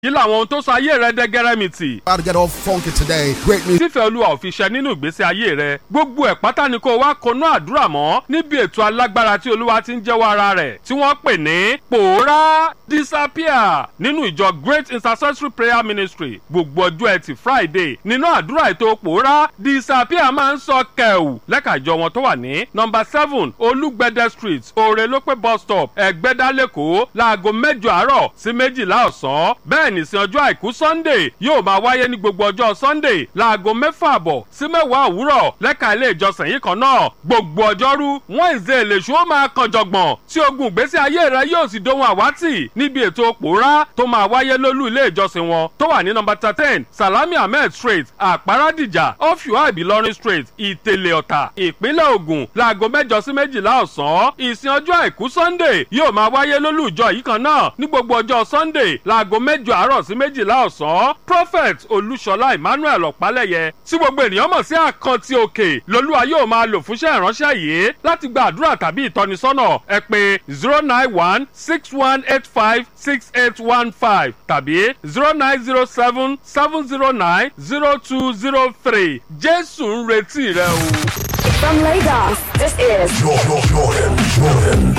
kí làwọn ohun tó sọ ayé rẹ dẹ́gẹ́rẹ́mìtì About to get all funky today. Great music. tífẹ̀ olúwa ò fi ṣẹ nínú ìgbésí ayé rẹ gbogbo ẹ̀ pátá ni kó wá konú àdúrà mọ́ níbi ètò alágbára tí olúwa ti ń jẹ́wọ́ ara rẹ̀ tí wọ́n pè ní pòórá disappear nínú ìjọ great intercessory prayer ministry gbogbo ọjọ́ ẹtì friday nínú àdúrà ètò pòórá disappear máa ń sọ kẹ̀wù lẹ́ka ìjọ wọn tó wà ní nọmba seven olúgbẹ̀dẹ street òrèlópé bus stop ẹ̀gbẹ́dá lẹ́kọ̀ọ́ láago mẹ́jọ àárọ̀ sí méjìlá ọ̀sán bẹ́ẹ̀ ní sin ọjọ́ àìkú sunday yóò máa wáyé ní gbogbo ọjọ́ sunday láago mẹ́fà àbọ̀ sí mẹ́wàá òwúrọ̀ lẹ́ka ilé ìjọsìn yìí kan náà gbogbo ọjọ́rú wednesday lèṣu ó máa kan jọ̀gbọ̀n tí ogun ìgbésí ayé rẹ yóò sì dohun àwátì níbi ètò pòórá tó máa wáyé lólú ilé ìjọsìn wọn tó wà ní nọmba thirteen salami ahmed street àpárádìjà ọ̀fíwá ìbílọ́rin street ìtẹ̀lẹ̀ ọ̀tà ìpínlẹ̀ ògùn láago mẹ́jọ sí méjìlá ọ̀sán ìsìn ọjọ́ àìkú sunday yóò máa wáyé lólú ìjọ yìí kan náà ní gbogbo ọjọ́ sunday láago mẹ́jọ àárọ̀ sí méjìlá ọ̀sán prophet olúṣọlá emmanuel ọ̀pálẹ̀yẹ tí gbogbo ènìyàn mọ̀ sí àkántì òkè lolúwa yóò máa lò fúnṣẹ́ ìránṣẹ́ yìí láti gba àdúrà tàbí ìtọ́nisọ́nà ẹ pé zero nine one six one eight five six eight one five tàbí zero nine zero seven seven zero nine zero two zero three jésù ń retí rẹ o. From Lagos, this is Jordan, Jordan, Jordan.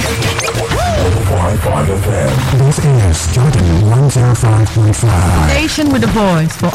105.5 FM. This is Jordan 105.5. Station with a voice for